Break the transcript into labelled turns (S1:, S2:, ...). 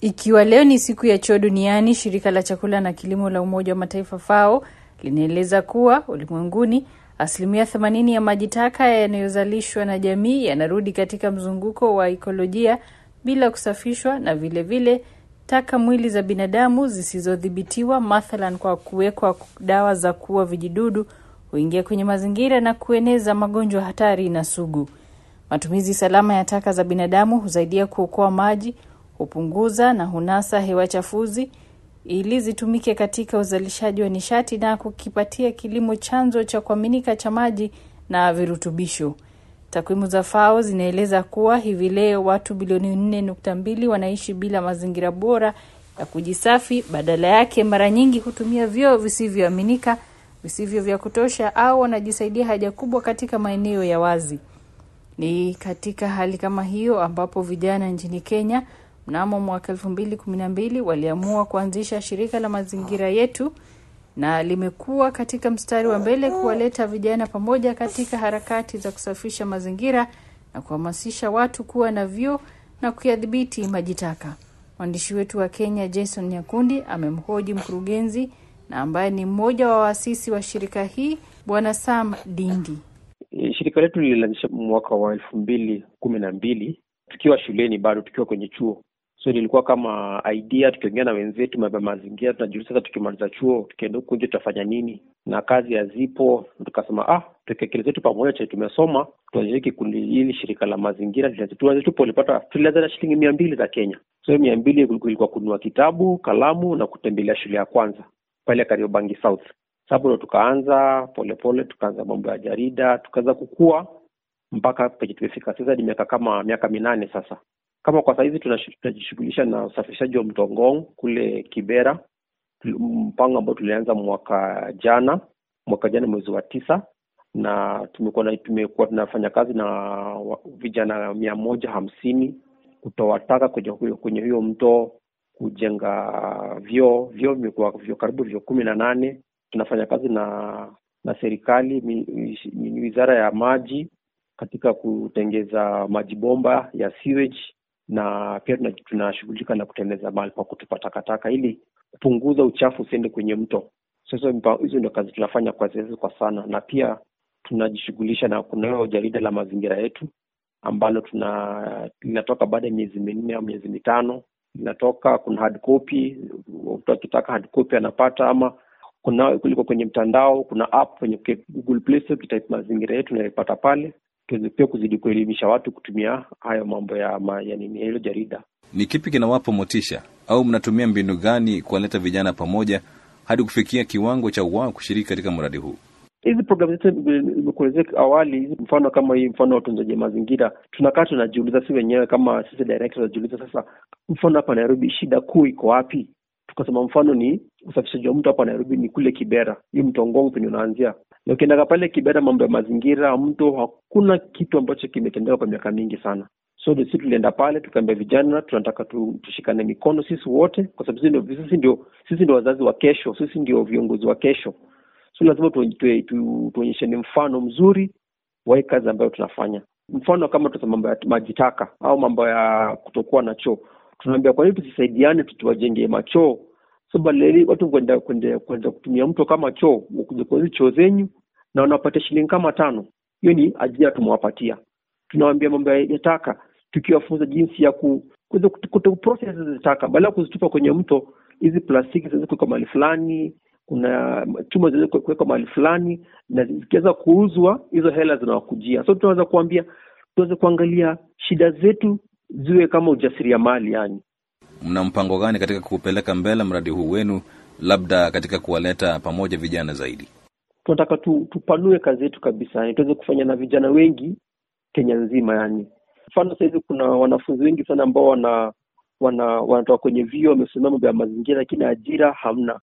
S1: Ikiwa leo ni siku ya choo duniani, shirika la chakula na kilimo la Umoja wa Mataifa FAO linaeleza kuwa ulimwenguni asilimia 80 ya maji taka yanayozalishwa na jamii yanarudi katika mzunguko wa ikolojia bila kusafishwa, na vilevile vile, taka mwili za binadamu zisizodhibitiwa, mathalan kwa kuwekwa dawa za kuua vijidudu, huingia kwenye mazingira na kueneza magonjwa hatari na sugu. Matumizi salama ya taka za binadamu husaidia kuokoa maji, hupunguza na hunasa hewa chafuzi ili zitumike katika uzalishaji wa nishati na kukipatia kilimo chanzo cha kuaminika cha maji na virutubisho. Takwimu za FAO zinaeleza kuwa hivi leo watu bilioni 4.2 wanaishi bila mazingira bora ya kujisafi. Badala yake, mara nyingi hutumia vyoo visivyoaminika, visivyo vya kutosha, au wanajisaidia haja kubwa katika maeneo ya wazi. Ni katika hali kama hiyo ambapo vijana nchini Kenya mnamo mwaka elfu mbili kumi na mbili waliamua kuanzisha shirika la mazingira yetu na limekuwa katika mstari wa mbele kuwaleta vijana pamoja katika harakati za kusafisha mazingira na kuhamasisha watu kuwa na vyoo na kuyadhibiti maji taka. Mwandishi wetu wa Kenya Jason Nyakundi amemhoji mkurugenzi na ambaye ni mmoja wa waasisi wa shirika hii Bwana Sam Dindi.
S2: Shirika letu lilianzisha mwaka wa elfu mbili kumi na mbili tukiwa shuleni bado tukiwa kwenye chuo so ilikuwa kama idea tukiongea na wenzetu mambo ya mazingira tunajiuliza sasa tukimaliza chuo tukienda huku nje tutafanya nini na kazi hazipo tukasema ah tuweke akili zetu pamoja che tumesoma tuanzishe kikundi hili shirika la mazingira tuanze tu polipata tulianza na shilingi mia mbili za kenya so mia mbili ilikuwa kununua kitabu kalamu na kutembelea shule ya kwanza pale kariobangi south sababu ndo tukaanza polepole tukaanza mambo ya jarida tukaanza kukua mpaka penye tumefika sasa ni miaka kama miaka minane sasa kama kwa sahizi tunajishughulisha na usafirishaji wa mto Ngong kule Kibera, mpango ambao tulianza mwaka jana mwaka jana mwezi wa tisa, na tumekuwa tumekuwa tunafanya kazi na vijana mia moja hamsini kutoa taka kwenye huyo kwenye huyo mto, kujenga vyoo vyoo vimekuwa vyo karibu vyo kumi na nane. Tunafanya kazi na na serikali, wizara ya maji katika kutengeza maji bomba ya sewage na pia tunashughulika na kutengeneza mahali pa kutupa takataka ili kupunguza uchafu usiende kwenye mto. Sasa hizo ndio kazi tunafanya kwa sasa kwa sana, na pia tunajishughulisha na kunayo jarida la mazingira yetu ambalo tuna linatoka baada ya miezi minne au miezi mitano linatoka. Kuna hard copy, mtu akitaka hard copy anapata, ama kuna kuliko kwenye mtandao, kuna app kwenye Google Play Store, ukitype mazingira yetu unaipata pale tuweze pia kuzidi kuelimisha watu kutumia hayo mambo ya, ma, ya nini hilo jarida.
S3: Ni kipi kinawapa motisha au mnatumia mbinu gani kuwaleta vijana pamoja hadi kufikia kiwango cha wao kushiriki katika mradi huu?
S2: Hizi programu zote imekuelezea awali, mfano kama hii, mfano wa utunzaji mazingira, tunakaa tunajiuliza si wenyewe kama sisi directors tunajiuliza sasa, mfano hapa Nairobi shida kuu iko wapi? Tukasema mfano ni usafishaji wa mto hapa Nairobi ni kule Kibera, hii mto Ngong penye unaanzia na ukiendaga pale Kibera, mambo ya mazingira, mto, hakuna kitu ambacho kimetendeka kwa miaka mingi sana. So sisi tulienda pale tukaambia vijana tunataka tu, tushikane mikono sisi wote, kwa sababu sisi ndio sisi ndio sisi ndio wazazi wa kesho, sisi ndio viongozi wa kesho. So lazima tuonyeshane mfano mzuri wa hii kazi ambayo tunafanya. Mfano kama tusa mambo ya maji taka au mambo ya kutokuwa na choo, tunaambia kwa nini tusisaidiane, tuwajengee machoo so badala watu kwenda kwenda kwenda kutumia mto kama choo, kuja kwa choo zenyu na wanapatia shilingi kama tano. Hiyo ni ajira tumewapatia. Tunawaambia mambo ya taka, tukiwafunza jinsi ya ku process hizi taka, badala ya kuzitupa kwenye mto. Hizi plastiki zinaweza kuwekwa mahali fulani, kuna chuma zinaweza kuwekwa mahali fulani, na zikiweza kuuzwa hizo hela zinawakujia. So tunaweza kuambia tuweze kuangalia shida zetu ziwe kama ujasiriamali yani
S3: Mna mpango gani katika kupeleka mbele mradi huu wenu, labda katika kuwaleta pamoja vijana zaidi?
S2: Tunataka tu, tupanue kazi yetu kabisa, yani tuweze kufanya na vijana wengi Kenya nzima. Yani mfano sahizi kuna wanafunzi wengi sana ambao wana wana wanatoka kwenye vyuo wamesomea mambo ya mazingira, lakini ajira hamna.